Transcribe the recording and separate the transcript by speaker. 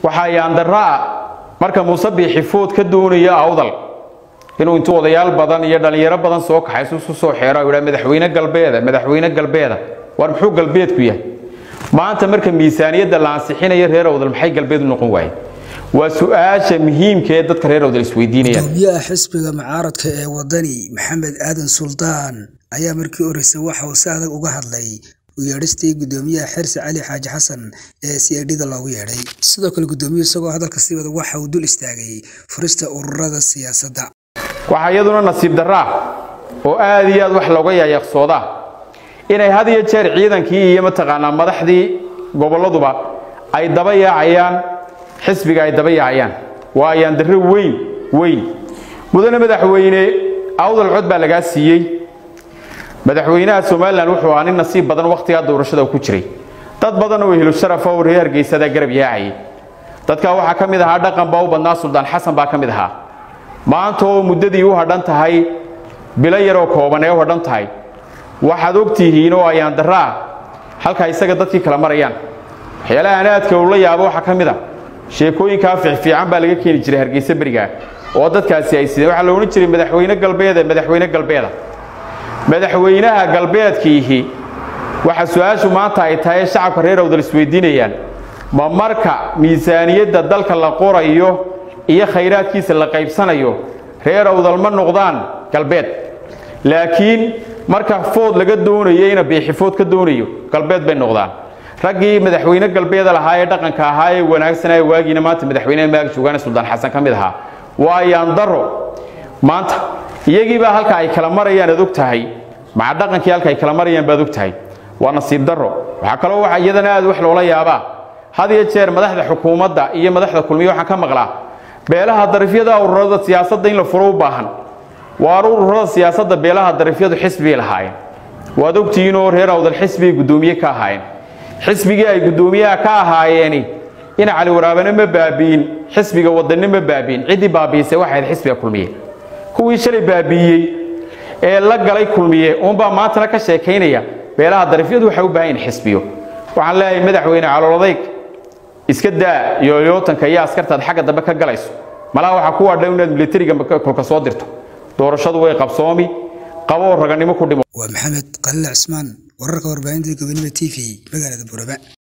Speaker 1: waxaa yaandaraa marka muuse biixifood ka doonaya awdal inuu intuu odayaal badan iyo dhallinyaro badan soo kaxaysu isu soo xeero u yidhaa madaxweyne galbeeda madaxweyne galbeeda war muxuu galbeedku yahay maanta marka miisaaniyadda la ansixinayo reer awdal maxay galbeed u noqon waayeen waa su-aasha muhiimka ee dadka reer awdal isweydiinayaan
Speaker 2: gudoomiyaha xisbiga mucaaradka ee wadani maxamed aadan suldaan ayaa markii horeysa waxa uu si adag uga hadlay u yeedhistii gudoomiyaha xirsi cali xaaji xasan ee c i d-da loogu yeedhay sidoo kale gudoomiyuhu isagoo hadalka sii wada waxa uu dul istaagay furista ururada siyaasadda
Speaker 1: waxaa iyaduna nasiib daraa oo aad iyo aad wax looga yaayaqsoodaa inay had iyo jeer ciidankii iyo mataqaanaa madaxdii goboladuba ay daba yaacayaan xisbiga ay daba yaacayaan waa ayaan darro weyn weyn mudane madaxweyne awdal cod baa lagaa siiyey madaxweynaha somalilan wuxuu ahaa nin nasiib badan wakhtigaa doorashada ku jiray dad badan oo ehlu sharafa oo reer hargeysadaa garab yaacayay dadkaa waxaa ka mid ahaa dhaqan baa u badnaa suldaan xasan baa ka mid ahaa maanta oo muddadii u hadhan tahay bilo yaroo kooban ee u hadhan tahay waxaad og tihiin oo ayaan daraa halkaa isaga dadkii kala marayaan waxyaalaha anaadka uu la yaabo waxaa ka mid a sheekooyinkaa fiicfiican baa laga keeni jiray hargeysa berigaa oo dadkaasi ay sideen waxaa la odhan jiray madaxweyne galbeeda madaxweyne galbeeda madaxweynaha galbeedkiihi waxa su-aashu maanta ay tahay shacabka reer awdal isweydiinayaan ma marka miisaaniyadda dalka la qorayo iyo khayraadkiisa la qaybsanayo reer awdal ma noqdaan galbeed laakiin marka food laga doonayo ina biixifood ka doonayo galbeed bay noqdaan raggii madaxweyne galbeeda lahaa ee dhaqanka ahaa ee wanaagsanaa waagiina maanta madaxweyneha maag joogaane suldaan xasan ka mid ahaa waa ayaan daro maanta iyagiibaa halka ay kala marayaan aad og tahay maca dhaqankii halka ay kala marayaan baad og tahay waa nasiib daro waxaa kaloo waxa iyadana aad wax loola yaabaa had iyo jeer madaxda xukuumadda iyo madaxda kulmiya waxaan ka maqlaa beelaha darifyada ururada siyaasadda in la furo u baahan waa ururada siyaasadda beelaha darifyadu xisbigay lahaayeen waad ogtihiinoo reer awdal xisbigay guddoomiye ka ahaayeen xisbigii ay guddoomiyaha ka ahaayeeni ina cali waraabane ma baabi'in xisbiga wadanne ma baabi'in ciddii baabi'isay waxay ahayd xisbiga kulmiye kuwii shalay baabi'iyey ee la galay kulmiye uunbaa maantana ka sheekaynaya beelaha darifyadu waxay u baahan yihin xisbiyo waxaan leeyahay madaxweyne caloolodayg iska daa yooyootanka iyo askartaad xagga dambe ka galayso malaha waxaa ku wadha inaad militariga kolka soo dirto doorashadu way qabsoomi qaboo raganimo ku dhimo
Speaker 2: waa maxamed qaliil cismaan wararka warbaahinta gobonimo t v magaalada buraba